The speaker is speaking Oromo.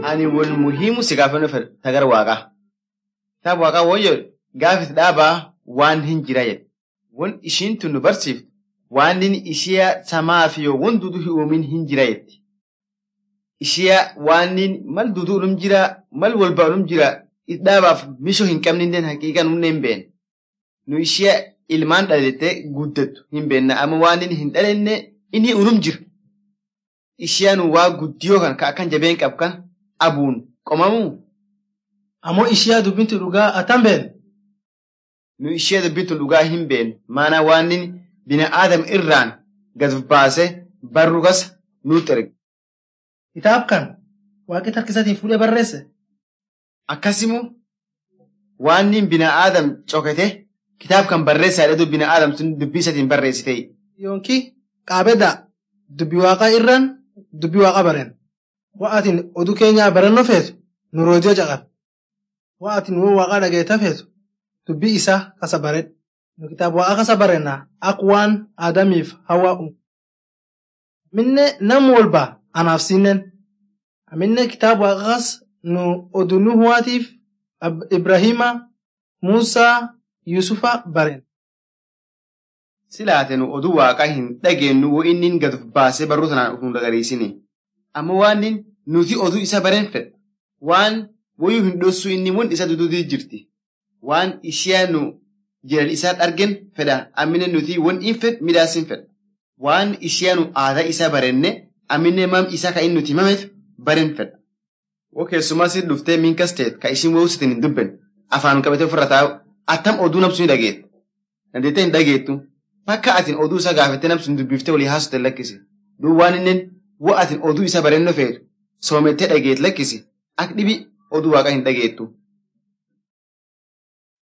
ani wal muhimu si gaafannoo fedha tagar waaqaa. Kitaaba waaqaa waan jedhu gaafis dhaabaa waan hin jira jedhe. Wan ishiin tun nu barsiiftu waan inni ishee samaa fi yoo wan dudu hin uumin hin jira jetti. Ishee waan inni mal dudu ulum jira mal walba ulum jira dhaabaaf mishoo hin qabne illee haqiiqan humna hin beekne. Nu ishee ilmaan dhalattee guddattu hin beekna amma waan inni hin dhalenne inni ulum jira. Isheen waa guddiyoo kan ka akkan jabeen qabu kan abuun qomamuu. Ammoo ishee dubbintu dhugaa atan beekne. Nu ishee dubbintu dhugaa hin beeknu maana waan inni bina aadam irraan gad baasee barru kasa nutti erga. Kitaab kan waaqi harkisatiin fuudhee barreesse. Akkasimoo waan inni bina aadam cokate kitaab kan barreessaa jedhu bina aadam sun dubbii isatiin barreessite. Yoonkii qaabedda dubbi waaqaa irraan dubbi waaqa baren. Wa'atiin oduu keenyaa barannoo feetu nu roojoo caqal. Wa'atiin woo waaqaa dhageeta feetu dubbii isaa kasa baredha. Nu kitaaba waaqa kasa barennaa akka waan Aadamiif hawaa uumu. Minne nam walba anaaf sinnen. Minne kitaaba waaqa kas nu oduu Nuhuwaatiif Ibrahima, Muusaa, Yusufa baren. Silaate nu oduu waaqaa hin dhageenyu wo inni gad baasee barruu sanaan nu dagariisini. Amma waan nuti oduu isa baren fedha. Waan wayuu hin dhossu inni mun isa dududii jirti. Waan ishee nu jiran isaa argen fedha. Ammine nuti wan in fed midhaasin fedha. Waan ishee nu aadaa isa barenne ammine mam isa ka inni nuti mameef baren fedha. Wo keessumas dhuftee minkas teet ka ishin wawusitin hin dubben afaan qabatee ofirra taa'u attam oduu namsu ni dhageetta. Dandeettee hin dhageettu. Bakka atin oduu isa gaafattee namsun dubbiftee walii haasute lakkisi. Duub waan inni wo atin oduu isa barennoo feetu soomettee dhageet lakkisi. Akka dhibi oduu waaqa hin dhageettu.